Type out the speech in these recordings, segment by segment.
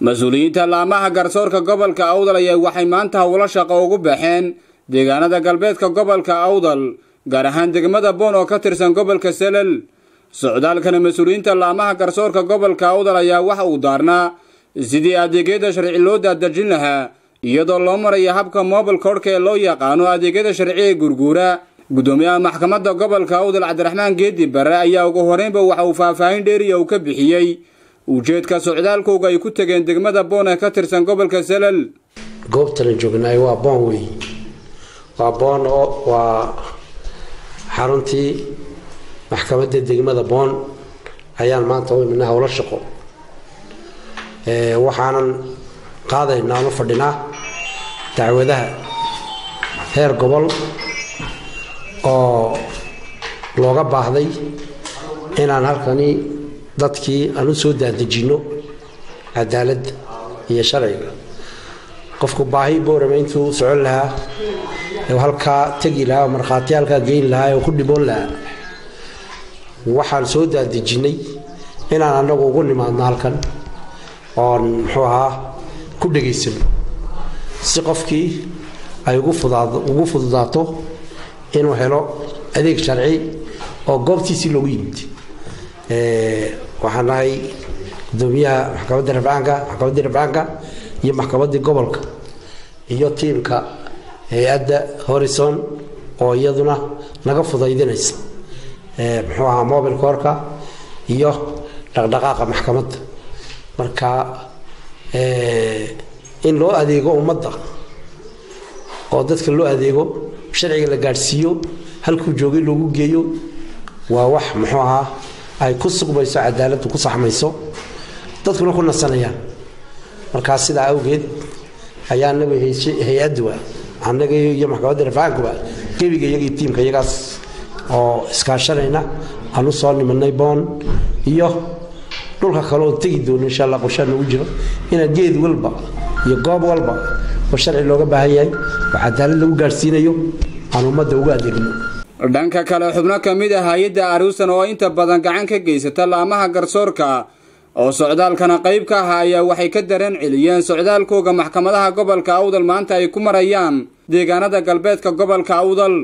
mas-uuliyiinta laamaha garsoorka gobolka awdal ayaa waxay maanta howlo shaqo ugu baxeen deegaanada galbeedka gobolka awdal gaar ahaan degmada boon oo ka tirsan gobolka selel socdaalkana mas-uuliyiinta laamaha garsoorka gobolka awdal ayaa waxa uu daarnaa sidii adeegyada sharci loo daadejin lahaa iyadoo loo maraya habka mobile koodhka ee loo yaqaano adeegyada sharci ee gurguura guddoomiyaha maxkamadda gobolka awdal cabdiraxmaan geedi bare ayaa ugu horeynba waxa uu faahfaahin dheeriya uu ka bixiyey ujeedka socdaalkooga ay ku tegeen degmada boon ee ka tirsan gobolka selal goobtana joognaay waa boon wey waa boon oo waa xaruntii maxkamadda degmada boon ayaan maanta u iminay howlo shaqo waxaanan qaadaynaa ama fadhinaa dacwadaha heer gobol oo looga baahday inaan halkani dadkii aan u soo daadejinno cadaaladda iyo sharciga qofku baahi boorama intuu socon lahaa halkaa tegi lahaa oo markhaati halkaa geyn lahaa oo ku dhiboon lahaa waxaan soo daadejinay inaan anagu ugu nimaadno halkan oon muxuu ahaa ku dhegaysano si qofkii ay ugu fududaato inuu helo adeeg sharci oo goobtiisii loogu yimid waxaan nahay gudoomiyaha maxkamadda rabcaanka maxkamaddii rabcaanka iyo maxkamaddii gobolka iyo tiimka hay-adda horison oo iyaduna naga fudaydinaysa muxuu ahaa mobilka horka iyo dhaqdhaqaaqa maxkamadda marka in loo adeego ummadda oo dadka loo adeego sharciga la gaadhsiiyo halkuu joogay loogu geeyo waa wax muxuu ahaa ay ku sugmayso cadaaladdu ku saxmayso dadkuna ku nasanayaan markaa sidaa awgeed ayaa anagu hay-adduwa annaga iyo maxkamadda rafcaankuba gebiga iyagii tiimka iyagaas oo iskaashanayna aan u soo nimanay boon iyo dhulka kale oon tegi doono insha alla qorshaa noogu jiro inaan geed walba iyo goob walba oo sharci looga baahan yahay oo cadaalad lagu gaadhsiinayo aan ummadda ugu adeegno dhanka kale xubno ka mid ah hay-adda aruusan oo inta badan gacan ka geysata laamaha garsoorka oo socdaalkana qayb ka aha ayaa waxay ka dareen celiyeen socdaalkooga maxkamadaha gobolka awdal maanta ay ku marayaan deegaanada galbeedka gobolka awdal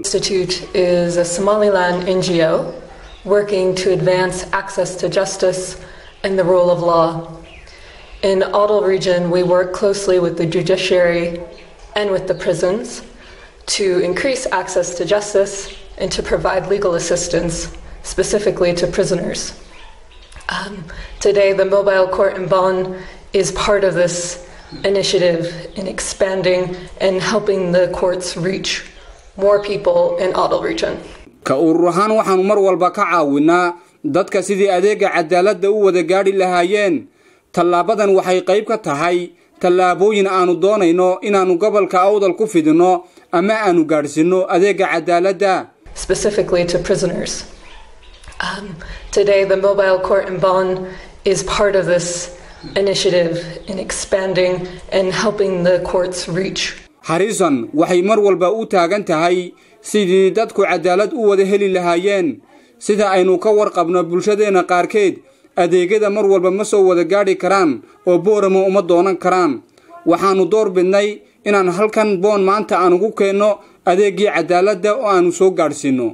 working to advance access to justice and the rule of law. In Adel region, we work closely with the judiciary and with the prisons to increase access to justice and to provide legal assistance specifically to prisoners. Um, today, the mobile court in Bonn is part of this initiative in expanding and helping the courts reach more people in Adel region. ka urur ahaan waxaannu mar walba ka caawinaa dadka sidii adeega cadaaladda u wada gaadhi lahaayeen tallaabadan waxay qayb ka tahay tallaabooyin aannu doonayno inaannu gobolka awdal ku fidinno ama aannu gaadhsinno adeega cadaaladda specifically to prisoners. Um, today, the mobile court in Bonn is part of this initiative in expanding and helping the courts reach. harrison waxay mar walba u taagan tahay sidii dadku cadaalad u wada heli lahaayeen sida aynu ka warqabno bulshadeenna qaarkeed adeegyada mar walba ma soo wada gaadhi karaan oo boorama uma doonan karaan waxaannu door bidnay inaan halkan boon maanta aan ugu keenno adeegii cadaaladda oo aannu soo gaadhsiinno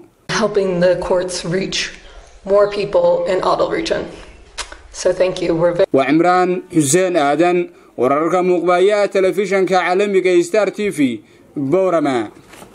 waa cimraan xuseen aadan wararka muuqbaayaha telefishanka caalamiga star t v boorama